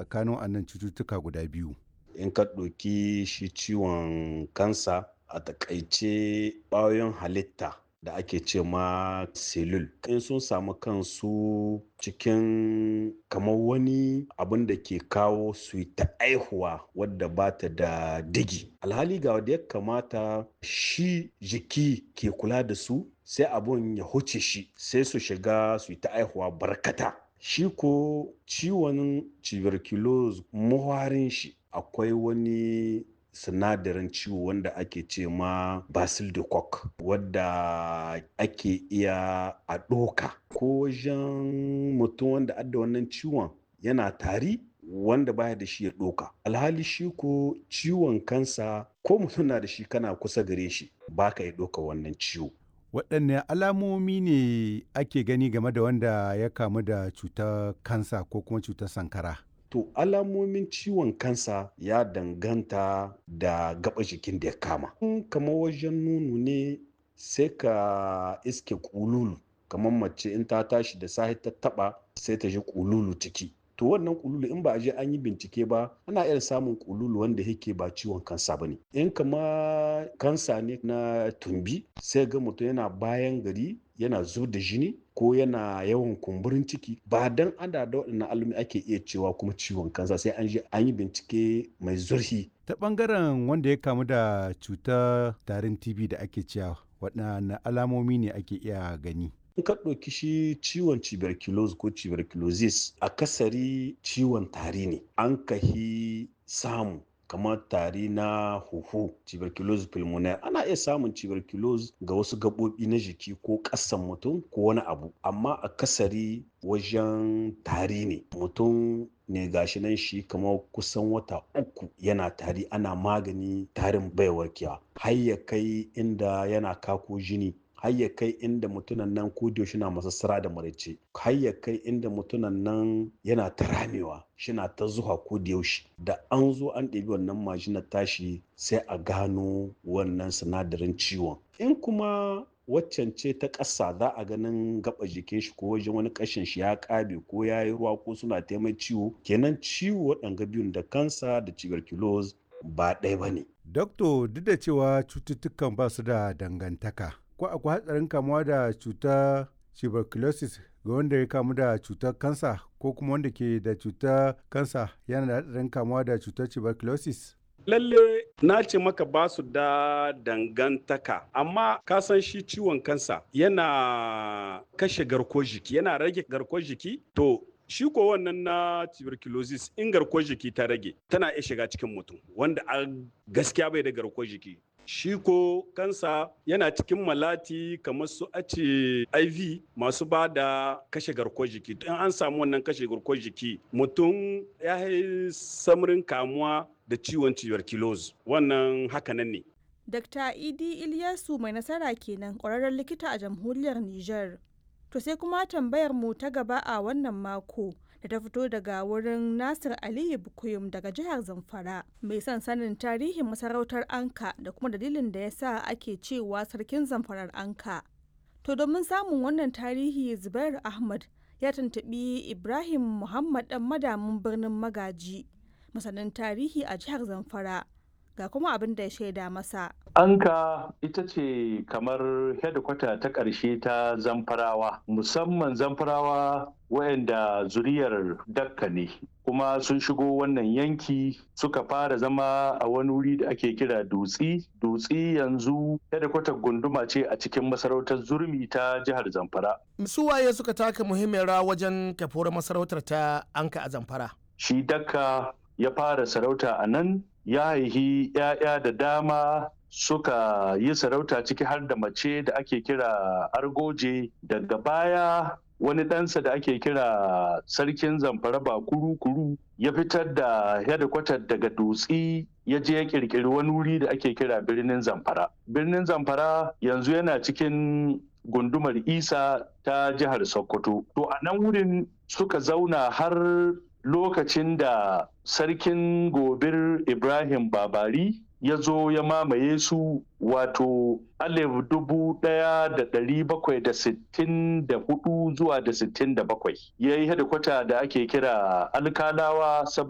tsakanin annan cututtuka guda biyu in ka ɗauki shi ciwon kansa a takaice ɓayoyin halitta da ake ce ma selul in sun samu kansu cikin kamar wani abin da ke kawo su yi ta aihuwa wadda ba ta da digi alhali ga wadda ya kamata shi jiki ke kula da su sai abun ya huce shi sai su shiga su yi ta aihuwa barkata shi ko ciwon tuberculosis muharin shi akwai wani sinadarin ciwo wanda ake ce ma basil de coq wadda ake iya a ɗoka ko wajen mutum wanda adda wannan ciwon yana tari wanda baya da shi ya ɗoka alhali shi ko ciwon kansa ko mutum na da shi kana kusa gare shi baka ya ɗoka wannan ciwo waɗanne alamomi ne ake gani game da wanda ya kamu da cutar kansa ko kuma cutar sankara To alamomin ciwon kansa ya danganta da gaba jikin da ya kama. kamar wajen nunu ne sai ka iske kululu kamar mace in ta tashi da sahi ta taba sai ta ji kululu ciki. To wannan kululu in ba a je an yi bincike ba ana iya samun kululu wanda yake ba ciwon kansa ba ne. In kama kansa ne na tumbi sai ga mutum yana bayan gari yana zub da jini ko yana yawan kumburin ciki ba dan ana da waɗannan alumi ake iya cewa kuma ciwon kansa sai an je an yi bincike mai zurfi. Ta ɓangaren wanda ya kamu da cutar tarin TB da ake cewa waɗanne alamomi ne ake iya gani? In ka ɗauki shi ciwon tuberculosis ko tuberculosis akasari ciwon tari ne an kahi samu kamar tari na huhu tuberculosis pulmonaire ana iya samun tuberculosis ga wasu gaɓoɓi na jiki ko ƙasan mutum ko wani abu amma a kasari wajen tari ne mutum ne gashi nan shi kamar kusan wata uku yana tari ana magani tarin bai warkewa har ya kai inda yana kako jini har ya kai inda mutunan nan ko shi na masassara da maraice har ya kai inda mutunan nan yana ta ramewa shina ta zuwa ko da yaushe da an zo an ɗebi wannan majinar tashi sai a gano wannan sinadarin ciwon in kuma waccan ce ta ƙasa za a ganin gaba jikin shi ko wajen wani ƙashin shi ya ƙabe ko ya yi ruwa ko suna taimai ciwo kenan ciwo waɗanga biyun da kansa da tuberculosis ba ɗaya ba ne. Dokto duk da cewa cututtukan ba su da dangantaka ko akwai hatsarin kamuwa da cutar tuberculosis ga wanda ya kamu da cutar kansa ko kuma wanda ke da cutar kansa yana da hatsarin kamuwa da cutar tuberculosis? lalle na ce maka ba su da dangantaka amma ka san shi ciwon kansa yana kashe garkuwar jiki yana rage garkuwar jiki to shi ko wannan na tuberculosis in garkuwar jiki ta rage tana iya shiga cikin mutum wanda a gaskiya bai da garkuwar jiki shi ko kansa yana cikin malati kamar su ace iv masu ba da kashe garkuwar jiki in an samu wannan kashe garkuwar jiki mutum ya yi samarin kamuwa da ciwon tuberculosis wannan hakanan ne Dr. Idi Ilyasu mai nasara kenan ƙwararren likita a jamhuriyar Nijar. To sai kuma tambayar mu ta gaba a wannan mako da ta fito daga wurin Nasir Aliyu Bukuyum daga jihar Zamfara mai son sanin tarihin masarautar Anka da kuma dalilin da ya sa ake cewa sarkin Zamfarar Anka. To domin samun wannan tarihi Zubair Ahmad ya tuntuɓi Ibrahim Muhammad ɗan madamin birnin Magaji masanin tarihi a jihar Zamfara. ga kuma abin da ya shaida masa. Anka ita ce kamar hedikwata ta ƙarshe ta zamfarawa, musamman zamfarawa wayanda zuriyar dakka ne. kuma sun shigo wannan yanki suka fara zama a wani wuri da ake kira dutsi dutsi yanzu hedikwatar gunduma ce a cikin masarautar zurmi ta jihar zamfara su waye suka taka muhimmiyar rawa wajen kafuwar masarautar ta anka a zamfara shi dakka ya fara sarauta a nan ya haihi 'ya'ya da dama suka yi sarauta ciki har da mace da ake kira argoje daga baya wani ɗansa da ake kira sarkin zamfara ba kuru-kuru ya fitar da hedikwatar daga dutsi ya je ya kirkiri wani wuri da ake kira birnin zamfara birnin zamfara yanzu yana cikin gundumar isa ta jihar sokoto to a nan wurin suka zauna har lokacin da sarkin gobir ibrahim babari ya zo ya mamaye su wato alif dubu daya da dari bakwai da sittin da hudu zuwa da sittin da bakwai ya yi hedikwata da ake kira alkalawa